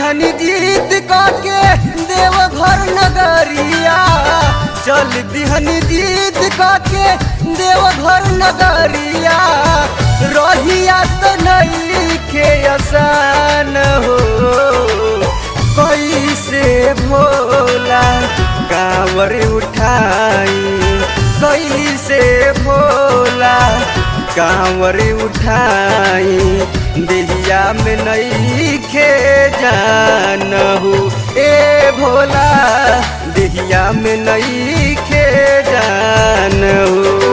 दिहनी जीत के देव घर नगरिया चल दिहनी जीत के देव घर नगरिया रहिया तो नहीं खे आसान हो कैसे भोला कांवर उठाई कैसे भोला कांवर उठाई देहिया में नहीं खे जान हो ए भोला देहिया में नहीं खे जान हो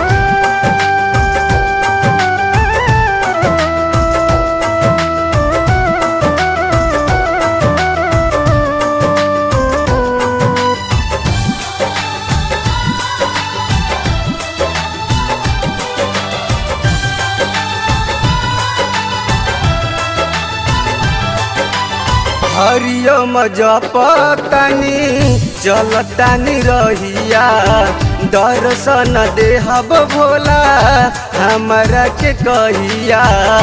हरिओम जपतनी चलतानी रहिया दर्शन देहब भोला हमरा के कहिया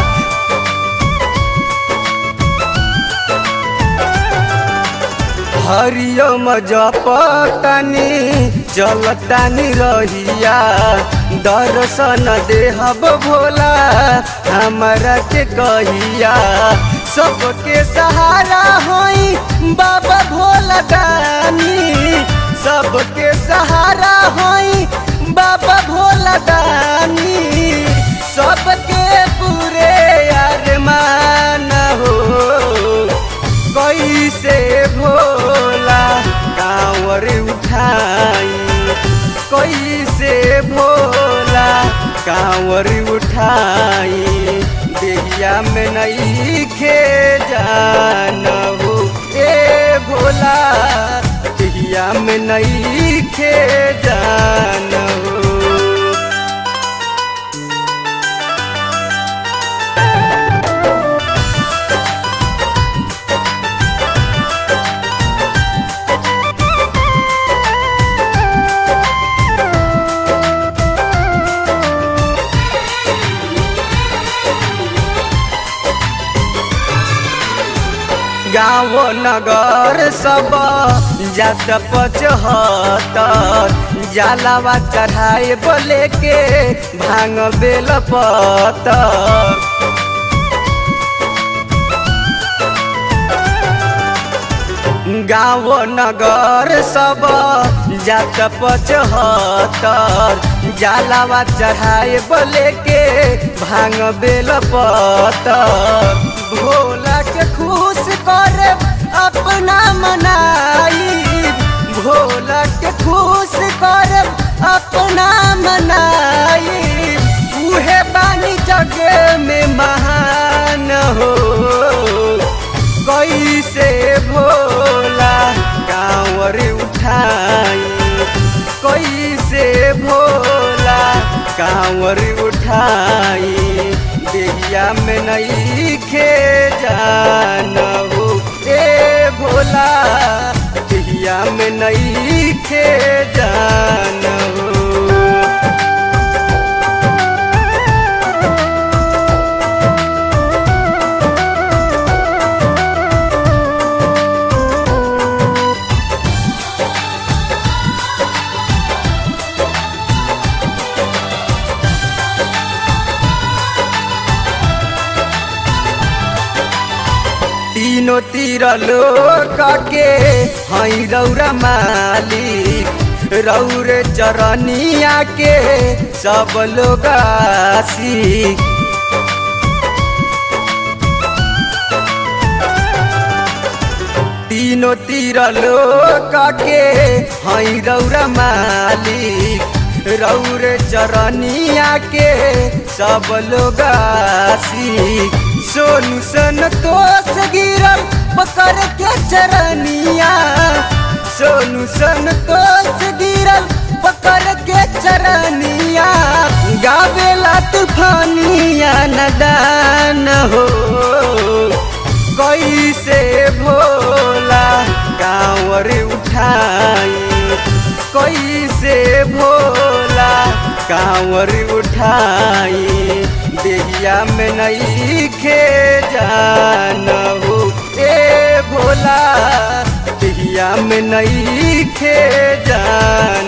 हरिओम जपतनी चलतानी रहिया दर्शन देहब भोला हमरा के कहिया सबके सहारा होई बाबा भोला दानी सबके सहारा होई बाबा भोला दानी सबके पूरे अरमान हो कैसे भोला कांवर उठाई कैसे भोला कांवर उठाई देहिया में नहीं खे जान हो ए भोला देहिया में नहीं खे जान हो गाँव नगर सब जात पचहत्तर जलावा चढ़ाए बोले के भांग बेल पत्तर गाँव नगर सब जात पचहत्तर जलावा चढ़ाए बोले के भांग बेल पत्तर भोला के खुश कर अपना मनाई भोला के खुश कर अपना मनाई उहे बानी जग में महान हो कैसे भोला कांवर उठाई कैसे भोला कांवर उठाई देहिया में नहीं खे जान हो ए भोला देहिया में नहीं खे जान हो तीनों तीर लोक के हई रौरा मालिक रौर चरनिया के सब लोग आशिक तीनों तीर लोक के हई रौरा मालिक रौर चरनिया के सब लोग आशिक सोनू सन तोस गिरल पकड़ के चरनिया सोनू सन तोस गिरल पकड़ के चरनिया गावेला तूफानिया नदान हो कैसे भोला कांवर उठाई कैसे भोला कांवर उठाई देहिया में नहीं खे जान हो ए भोला दिहिया में नई खे जान